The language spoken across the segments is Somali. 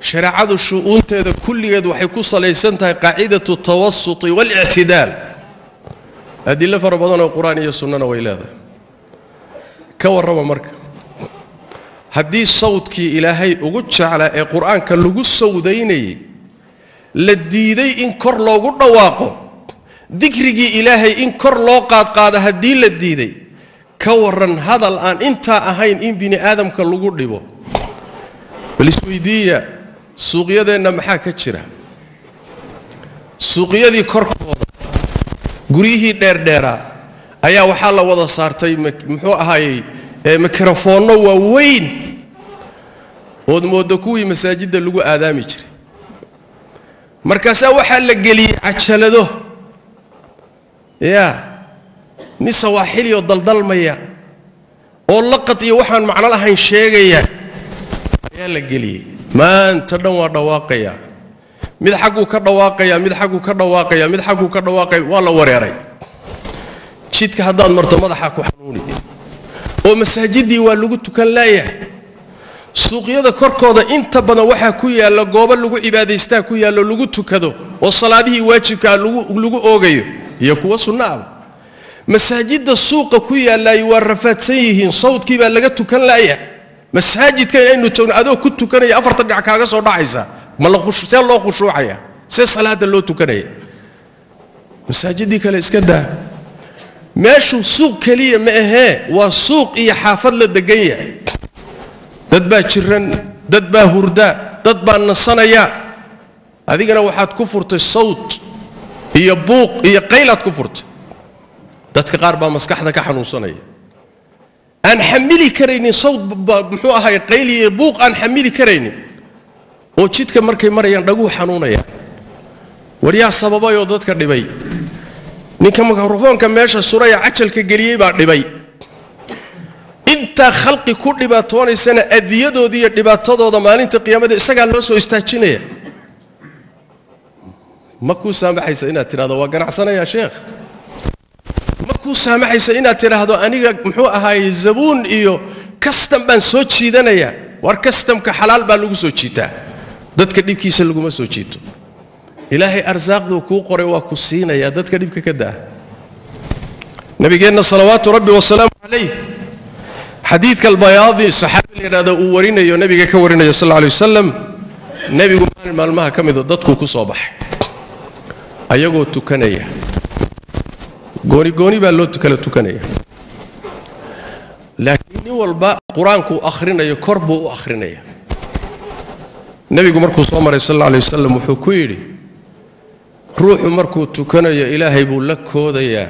shareecadu shu'uunteeda kulligeed waxay ku salaysan tahay qaacidatu tawasuti walictidaal adilo fara badanoo qur-aan iyo sunnana way leedahay ka warrama marka haddii sawdkii ilaahay ugu jeclaa ee qur-aanka lagu sawdaynayay la diiday in kor loogu dhawaaqo dikrigii ilaahay in kor loo qaadqaado haddii la diiday ka warran hadal aan intaa ahayn in bini aadamka lagu dhibo bal isweydiiya suuqyadeenna maxaa ka jira suuqyadii korkooda guryihii dheerdheeraa ayaa waxaa la wada saartay muxuu ahaayey mikrofoonno waaweyn ood mooddo kuwii masaajidda lagu aadaami jiray markaasaa waxaa la geliyey cajalado yaa nin sawaaxiliyoo daldalmaya oo laqad iyo waxaan macno lahayn sheegaya ayaa la geliyey maanta dhan waa dhawaaqaya mid xagguu ka dhawaaqaya mid xagguu ka dhawaaqaya mid xagguu ka dhawaaqaya waa la wareeray jidka haddaad marto madaxaa ku xanuuni oo masaajiddii waa lagu tukan laayahay suuqyada korkooda inta badan waxaa ku yaalla goobo lagu cibaadaystaa ku yaallo lagu tukado oo salaadihii waajibkaa lagu oogayo iyo kuwa sunno aba masaajidda suuqa ku yaallaayo waa rafaadsan yihiin sawdkii baa laga tukan la'ya masaajidka inaynu tagno adoo ku tukanaya afartan dhinac kaaga soo dhacaysa ma see loo khushuucaya see salaada loo tukanaya masaajiddii kale iska daa meeshuu suuq keliya ma ahee waa suuq iyo xaafad la degan yahay dad baa jiran dad baa hurda dad baa nasanaya adigana waxaad ku furtay sawt iyo buuq iyo qaylaad ku furtay dadka qaar baa maskaxda ka xanuunsanaya aan xamili karaynin sawt muxuu ahay qayl iyo buuq aan xamili karaynin oo jidka markay marayaan dhaguhu xanuunaya war yaa sababayoo dadka dhibay ninka mikrofoonka meesha suraya cajalka geliyey baa dhibay intaa khalqi ku dhibaatoonaysana adiyadooda iyo dhibaatadooda maalinta qiyaamada isagaa loo soo istaajinaya ma kuu saamaxaysa inaad tidhahdo waa ganacsanayaa sheekh ma kuu saamaxaysa inaad tidhaahdo aniga muxuu ahaaye zabuun iyo kastam baan soo jiidanayaa war kastamka xalaal baa lagu soo jiitaa dadka dhibkiisa laguma soo jiito ilaahay arsaaqduu kuu qoray waa ku siinayaa dadka dhibka ka daa nabigeenna salawaatu rabbi wasalaamu calayh xadiidka albayaadi saxaabi la yidhahdo uu warinayo nebiga ka warinayo sal alay wasalam nebigu maalin maalmaha ka mido dadkuu ku soo baxay ayagoo tukanaya goonigooni baa loo kala tukanaya laakiin nin walba qur-aankuu akhrinayo kor buu u akhrinaya nebigu markuu soo maray sal alla alay wasalam wuxuu ku yidhi ruuxu markuu tukanayo ilaahay buu la koodayaa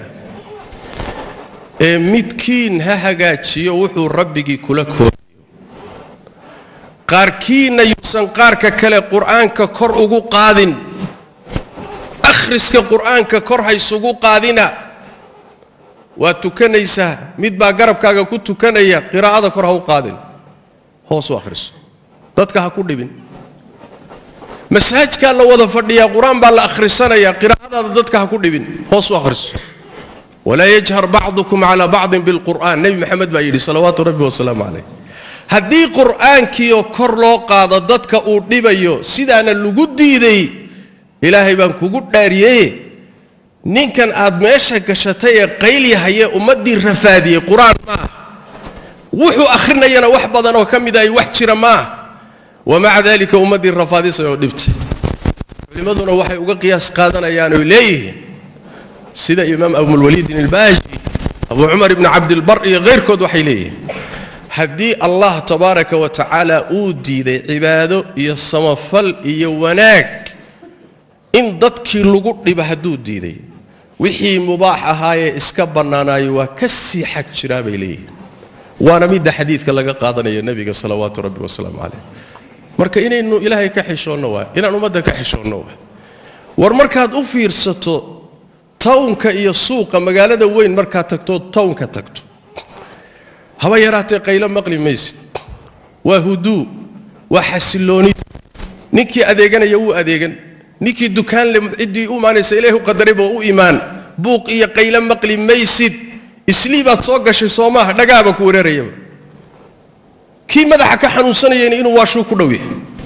ee midkiin ha hagaajiyo wuxuu rabbigii kula koodayo qaarkiinna yuusan qaarka kale qur'aanka kor ugu qaadin akhriska qur'aanka kor haysugu qaadina waad tukanaysaa mid baa garabkaaga ku tukanaya qiraa'ada kor ha u qaadin hoos u akhriso dadka ha ku dhibin masaajkaa la wada fadhiyaa qur-aan baa la akhrisanayaa qiraa'adaada dadka ha ku dhibin hoos u akhriso walaa yajhar bacdukum calaa bacdin bilqur'aan nebi maxamed baa yidhi salawaatu rabbi wasalaamu calayh haddii qur'aankiioo kor loo qaado dadka uu dhibayo sidaana lagu diiday ilaahay baan kugu dhaariyeye ninkan aad meesha gashatay ee qaylyahaye ummaddii rafaadiyey qur-aan maaha wuxuu akhrinayana wax badan oo ka mid ay wax jira maaha wamaca dalika ummaddii rafaadisay oo dhibtay culimmaduna waxay uga qiyaas qaadanayaan oy leeyihiin sida imaam abulwaliidin ilbaaji abu cumar ibni cabdilbar iyo kayrkood waxay leeyihiin haddii allah tabaaraka wa tacaala uu diiday cibaado iyo samafal iyo wanaag in dadkii lagu dhiba hadduu diiday wixii mubaax ahaayee iska bannaanaayo waa ka sii xag jiraa bay leeyihiin waana midda xadiidka laga qaadanayo nebiga salawaatu rabbi wasalaamu calayh marka inaynu ilaahay ka xishoonno waa inaan ummadda ka xishoonno waa war markaad u fiirsato townka iyo suuqa magaalada weyn markaad tagto townka tagto haba yaraatee qaylo maqli maysid waa huduu waa xasilooni ninkii adeeganaya wuu adeegan ninkii dukaanle ciddii u imaanaysa ilaahi u qadarayba u imaan buuq iyo qaylo maqli maysid islii baad soo gashay soo maaha dhagaaba ku wareerayaba kii madaxa ka xanuunsanayayna inuu waashuu ku dhow yahay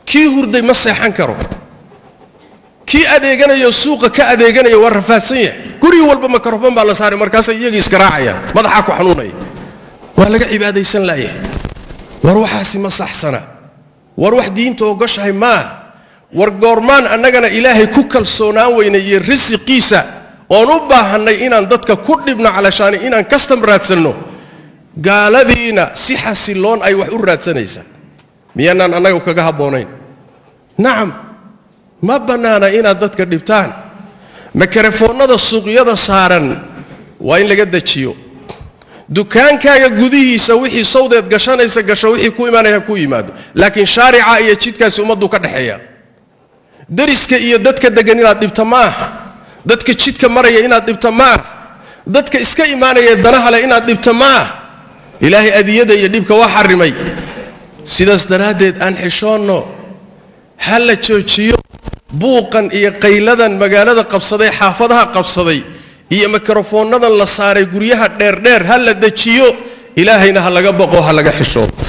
kii hurday ma seexan karo kii adeeganayo suuqa ka adeeganaya waa rafaadsan yahay guri walba makarofon baa la saaray markaasay iyagii iska raacayaan madaxaa ku xanuunaya waa laga cibaadaysan laayahay war waxaasi ma saxsana war wax diinta ogoshahay maa war goormaan annagana ilaahay ku kalsoonaan weynay iyo risiqiisa oon u baahannay inaan dadka ku dhibno calashaani inaan kastam raadsanno gaaladiina si xasiloon ay wax u raadsanaysaa miyaanaan annaga kaga habboonayn nacam ma bannaana inaad dadka dhibtaan makarafoonnada suuqyada saaran waa in laga dejiyo dukaankaaga gudihiisa wixii sawdeed gashanaysa gasho wixii ku imaanaya ku yimaado laakiin shaarica iyo jidkaasi ummaddu ka dhexeeya dariska iyo dadka degan inaad dhibta ma ah dadka jidka maraya inaad dhibta ma ah dadka iska imaanaya danaha leh inaad dhibta ma ah ilaahay adiyada iyo dhibka waa xarimay sidaas daraaddeed aan xishoonno ha la joojiyo buuqan iyo qayladan magaalada qabsaday xaafadaha qabsaday iyo mikrofoonnadan la saaray guryaha dheerdheer ha la dejiyo ilaahayna ha laga baqo ha laga xishoodo